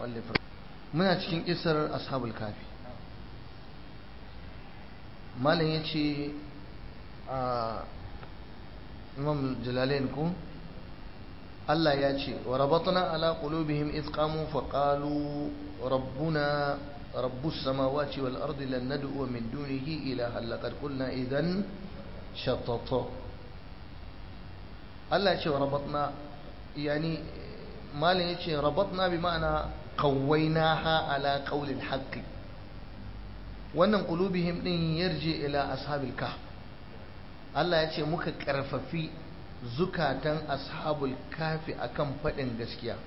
المؤلف muna cikin kisar ashabul kafi malam ya ce a imam jalalain ku Allah ya ce wa rabatna ala qulubihim iz qamu fa qalu rabbuna rabbus samawati wal ardi lan nad'u min dunihi ilaha laqad qulna idhan shatata Allah ya ce wa rabatna yani malam ya ce rabatna bi ma'ana qawwaynaha ala qawlil haqqi wannan qulubihim din yarji ila ashabil kahf Allah ya ce muka karfafi zukatan ashabul kafi akan faɗin gaskiya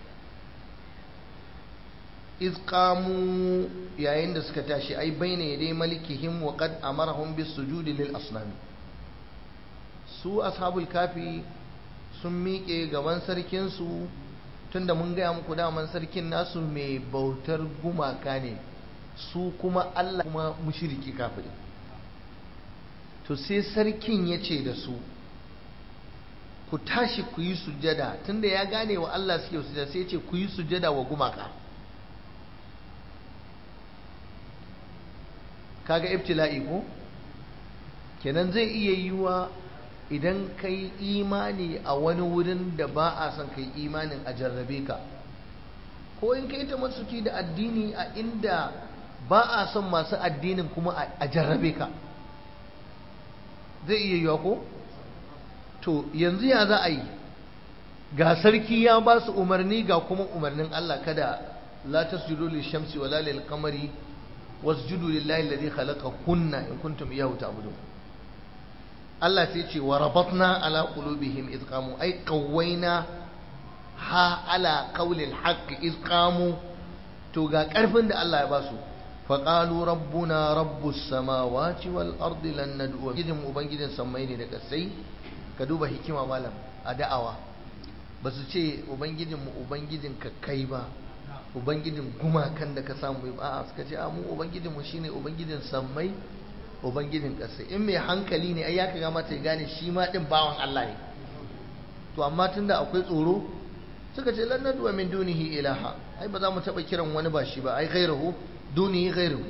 iz qamu yayin da suka tashi ai baina yadai malikihim wa qad amarahum bis sujudi lil asnami su ashabul kafi sun miƙe gaban sarkin su tunda mun gaya muku daman sarkin nasu mai bautar gumaka ne su kuma Allah kuma mushriki kafiri to sai sarkin ya ce da su ku tashi ku yi sujjada tunda ya gane wa Allah suke sujjada sai ce ku yi sujjada wa gumaka kaga ibtila'i ko kenan zai iya yiwa idan kai imani a wani wurin da ba a son kai imanin a jarrabe ka ko in kai ta masuki da addini a inda ba a son masu addinin kuma a jarrabe ka zai iya yiwa ko to yanzu ya za a yi ga sarki ya ba su umarni ga kuma umarnin Allah kada la tasjudu lishamsi wala lil qamari wasjudu lillahi alladhi khalaqakunna in kuntum iyyahu ta'budun Allah sai ce wa rabatna ala qulubihim id qamu ay qawwayna ha ala qawlil haqq id qamu to ga karfin da Allah ya ba su faƙalu rabbuna rabbus samawati wal ardi lan nad'u gidin ubangijin sammai ne da kasai ka duba hikima malam a da'awa ba su ce ubangijin mu ubangijin ka kai ba ubangijin gumakan da ka samu ba a suka ce a mu ubangijin mu shine ubangijin sammai ubangijin kasai in mai hankali ne ai ya kaga mata ya gane shi ma din bawan Allah ne to amma tunda akwai tsoro suka ce lan nad'u min dunihi ilaha ai ba za mu taba kiran wani ba shi ba ai ghairahu duni ghairu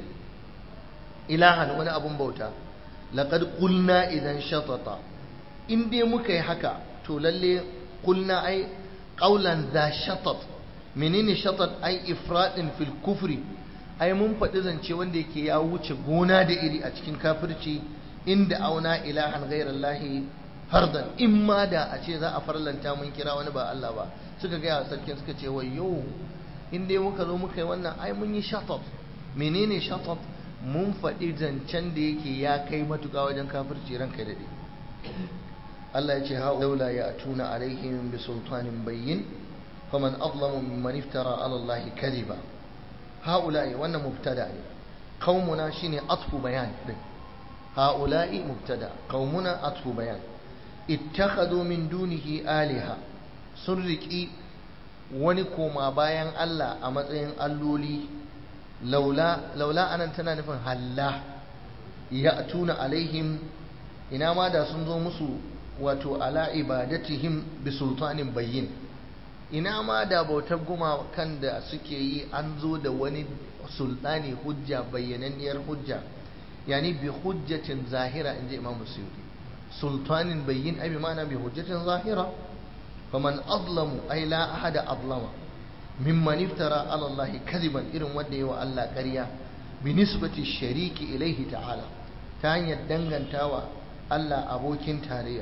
ilahan wani abun bauta laqad qulna idan shatata in dai muka yi haka to lalle qulna ai qawlan za shatat menene shatat ai ifradin fil kufri ai mun faɗi zance wanda yake ya wuce gona da iri a cikin kafirci inda auna ilahan ghairallahi hardan in ma da a ce za a farlanta mun kira wani ba Allah ba suka gaya sarkin suka ce wayyo in dai muka zo muka yi wannan ai mun yi shatat menene shatat mun faɗi zancen da yake ya kai matuƙa wajen kafirci ranka daɗe Allah ya ce ha laula ya tuna alaihim bi sultanin bayyin faman azlamu mimman iftara ala Allah kadiba haula'i wannan mubtada ne qaumuna shine atfu bayan din haula'i mubtada qaumuna atfu bayan ittakhadhu min dunihi aliha sun riƙi wani koma bayan Allah a matsayin alloli laula laula anan tana nufin halla ya tuna alaihim ina ma da sun zo musu wato ala ibadatihim bi sultanin bayyin ina ma da bautar gumakan da suke yi an zo da wani sultani hujja bayyananniyar hujja yani bi hujjatin zahira inji imam suyuti sultanin bayyin ai bi ma'ana bi hujjatin zahira faman azlamu ai la ahada azlama mimman iftara ala Allah kadiban irin wanda yawa Allah ƙarya bi nisbati shariki ilaihi ta'ala ta hanyar dangantawa Allah abokin tarayya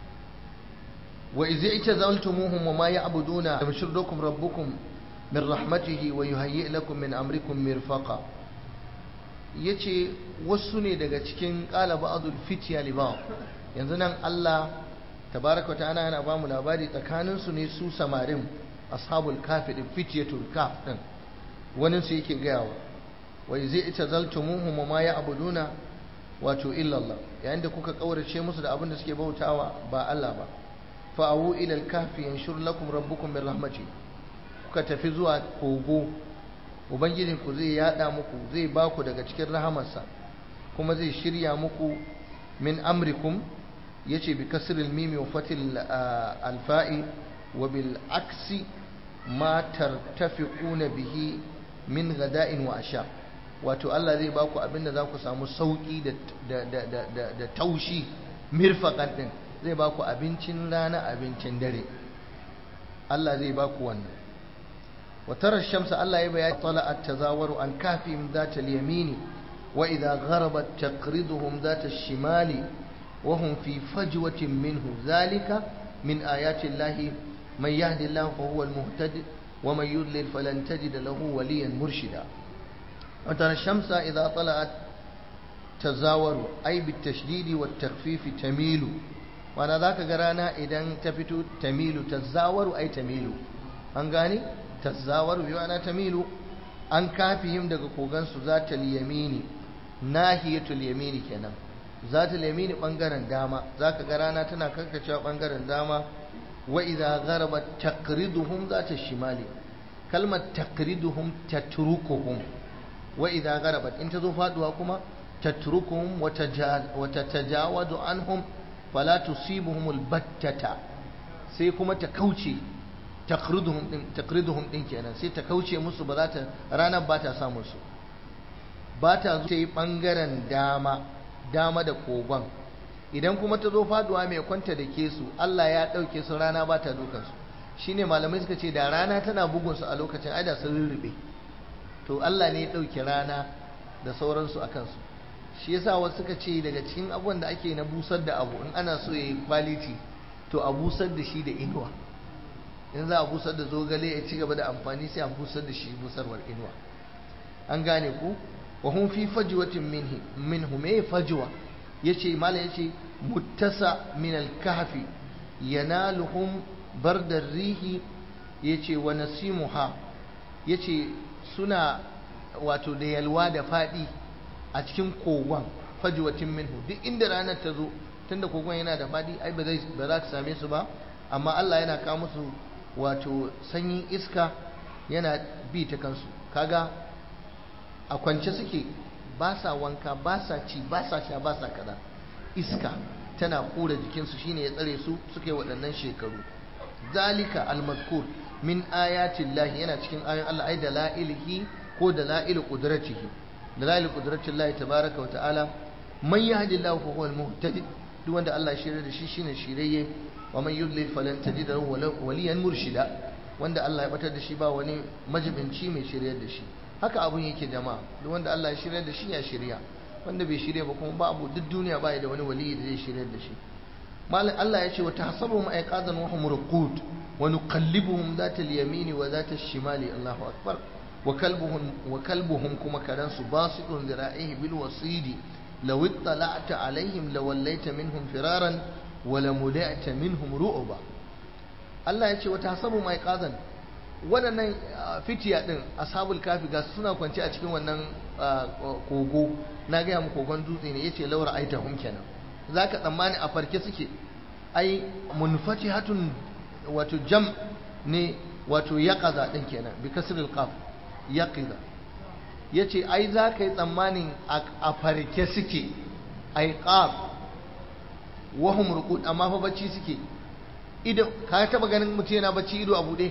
wa idh i'tazaltumuhum wa ma ya'buduna yamshurukum rabbukum min rahmatihi wa yuhayyi lakum min amrikum mirfaqa yace wasu ne daga cikin qala ba'dul fitya li yanzu nan Allah tabaraka ta'ala yana ba mu labari tsakanin su ne su samarin ashabul kafi din fityatul kaf din wani su yake gayawa wa zai ita zaltumuhum ma ya'buduna wato illa Allah yayin da kuka kaurace musu da abin da suke bautawa ba Allah ba fa awu ila al-kahfi yanshur lakum rabbukum min rahmati kuka tafi zuwa kogo ubangijin ku zai yada muku zai ba ku daga cikin rahamarsa kuma zai shirya muku min amrikum yace bi kasril mimi wa fatil al-fa'i wa bil aksi ma tartafiquna bihi min gada'in wa asha wato Allah zai baku abinda za ku samu sauki da da da da da taushi mirfaqan din zai baku abincin rana abincin dare Allah zai baku wannan wa tara shamsa Allah ya bayani tala'at tazawaru an kafihim zata al-yamini wa idha gharabat taqriduhum zata ash-shimali wa hum fi fajwatin minhu zalika min ayati Allah man yahdi Allah fa huwa al-muhtadi wa man yudlil falan tajid lahu waliyan murshida wa tara shamsa idha tala'at tazawaru ay bitashdidi wat takhfif tamilu wana zaka ga rana idan ta fito tamilu tazawaru ay tamilu an gane tazawaru bi ma'ana tamilu an kafihim daga kogansu zatal yamini nahiyatul yamini kenan zatal yamini bangaren dama zaka ga rana tana karkacewa bangaren dama wa idza gharabat taqriduhum zata shimali kalmar taqriduhum tatrukuhum wa idza gharabat in ta zo faduwa kuma tatrukuhum wa tatajawadu anhum fala tusibuhum albattata sai kuma ta kauce taqriduhum din taqriduhum din kenan sai ta kauce musu ba za ta ranar ba ta samu su ba ta zo ta yi bangaren dama dama da kogon idan kuma ta zo faduwa mai kwanta da ke su Allah ya dauke su rana ba ta dukan su shine malamai suka ce da rana tana bugun su a lokacin ai da sun rurrube to Allah ne ya dauke rana da sauransu akan su shi yasa wasu suka ce daga cikin abubuwan da ake na busar da abu in ana so yayi quality to a busar da shi da inuwa in za a busar da zogale ya ci gaba da amfani sai a busar da shi busarwar inuwa an gane ku wa hum fi fajwatin minhi minhu me fajwa yace malam yace muttasa min al-kahfi yanaluhum bardar rihi yace wa nasimuha yace suna wato da yalwa da fadi a cikin kogon fajwatin minhu duk inda ranar ta zo tunda kogon yana da fadi ai ba zai ba za ka same su ba amma Allah yana kawo musu wato sanyin iska yana bi ta kansu kaga a kwance suke ba sa wanka ba sa ci ba sa sha ba sa kaza iska tana kura jikinsu shine ya tsare su suke waɗannan shekaru zalika almadkur min ayatin lahi yana cikin ayoyin Allah ai da la'ilihi ko da la'il qudratihi da la'il qudratin lahi tabaraka wa ta'ala man yahdillahu fa huwal muhtadi duk wanda Allah ya shirya da shi shine shirye wa man yudlil falan tajid lahu waliyan murshida wanda Allah ya batar da shi ba wani majibinci mai shiryar da shi haka abun yake jama'a duk wanda Allah ya shiryar da shi ya shirya wanda bai shirya ba kuma ba abu duk duniya ba da wani waliyi da zai shiryar da shi malam Allah ya ce wa tahsabuhum ayqadan wa hum ruqud wa nuqallibuhum dhata al-yamini wa dhata ash-shimali Allahu akbar wa kalbuhum wa kalbuhum kuma kadan su basitun zira'ihi bil wasidi law ittala'ta alaihim lawallaita minhum firaran wala muda'ta minhum ru'ba Allah ya ce wata hasabu mai qazan waɗannan fitiya din ashabul kafi ga suna kwance a cikin wannan kogo na gaya mu kogon dutse ne yace laura aitahum kenan zaka tsammani a farke suke ai munfatihatun wato jam ne wato yaqaza din kenan bi kasril qaf yaqiza yace ai zaka yi tsammanin a farke suke ai qaf wahum ruqud amma fa bacci suke ido ka taba ganin mutum yana bacci ido a bude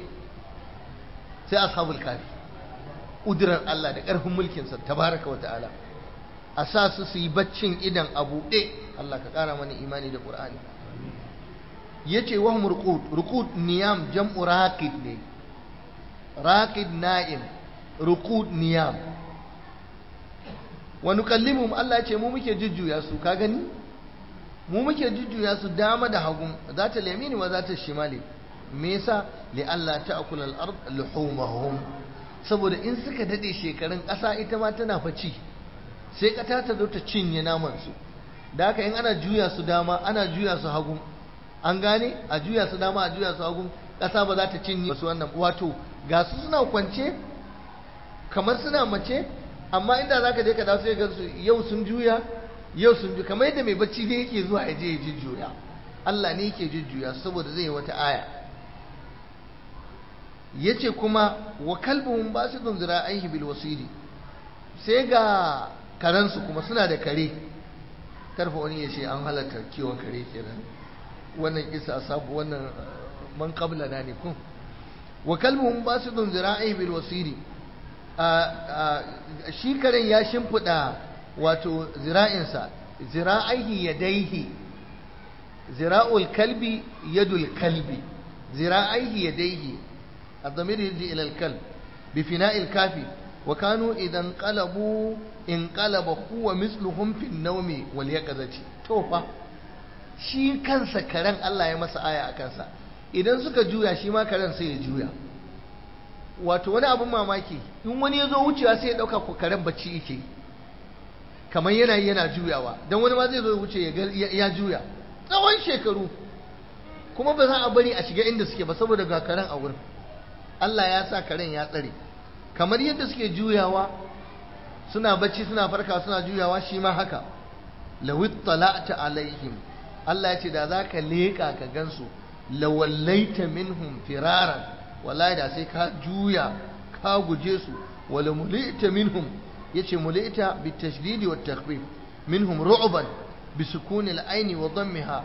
sai ashabul kafi udurar Allah da ƙarfin mulkin sa tabaraka wa ta'ala a sa su su yi baccin idan a bude Allah ka ƙara mana imani da Qur'ani yace wahum ruqud ruqud niyam jam'u raqid ne raqid na'im ruqud niyam wa nukallimuhum Allah ya ce mu muke jujjuya su ka gani mu muke jujjuya su dama da hagu za ta lamini wa za ta shimali me yasa li Allah ta'kul al-ard luhumahum saboda in suka dade shekarun ƙasa ita ma tana faci sai ƙata ta zo ta cinye naman su da haka in ana juya su dama ana juya su hagu an gane a juya su dama a juya su hagu ƙasa ba za ta cinye su wannan wato ga su suna kwance kamar suna mace amma inda zaka je ka dawo sai ga su yau sun juya yau sun ju kamar yadda mai bacci ne yake zuwa ya je ya jujjuya Allah ne yake jujjuya saboda zai wata aya yace kuma wa kalbuhum basidun zira'aihi bil wasiri sai ga karansu kuma suna da kare karfa wani ya ce an halatta kiwon kare kenan wannan kisa sabu wannan man qabla na ne kun wa kalbuhum basidun zira'i bil wasiri shi karen ya shimfiɗa wato zira'insa zira'aihi yadaihi zira'ul kalbi yadul kalbi zira'aihi yadaihi الضمير يجي إلى الكلب بفناء الكافي وكانوا إذا انقلبوا انقلب هو مثلهم في النوم واليقظة توفى shi kansa karen Allah ya masa aya a kansa idan suka juya shi ma karen sai ya juya wato wani abin mamaki in wani ya zo wucewa sai ya ɗauka ko karen bacci yake kamar yana yana juyawa don wani ma zai zo wuce ya juya tsawon shekaru kuma ba za a bari a shiga inda suke ba saboda ga karen a wurin Allah ya sa karen ya tsare kamar yadda suke juyawa suna bacci suna farka suna juyawa shi ma haka lawit tala'ta alaihim Allah ya ce da za ka leƙa ka gansu lawallaita minhum firaran wallahi da sai ka juya ka guje su wala mulita minhum yace mulita bitashdid wa takhfif minhum ru'ban bisukun al-ayn wa dammiha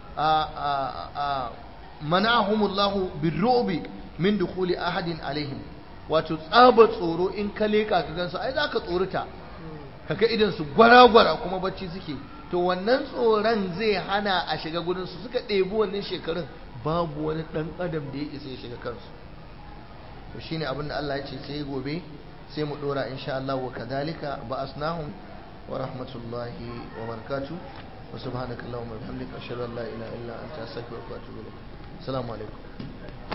mana'ahum Allah birru'bi min dukhuli ahadin alaihim wato tsaba tsoro in ka leƙa ka gansu ai za ka tsorita kaga idan su gwara-gwara kuma bacci suke to wannan tsoron zai hana a shiga gudunsu suka ɗebi wannan shekarun babu wani ɗan adam da ya isa ya shiga kansu to shine abin da Allah ya ce sai gobe sai mu ɗora insha Allah wa kadhalika ba asnahum wa rahmatullahi wa barakatuh wa subhanaka allahumma wa bihamdika ashhadu an la ilaha illa anta astaghfiruka wa atubu ilaik assalamu alaikum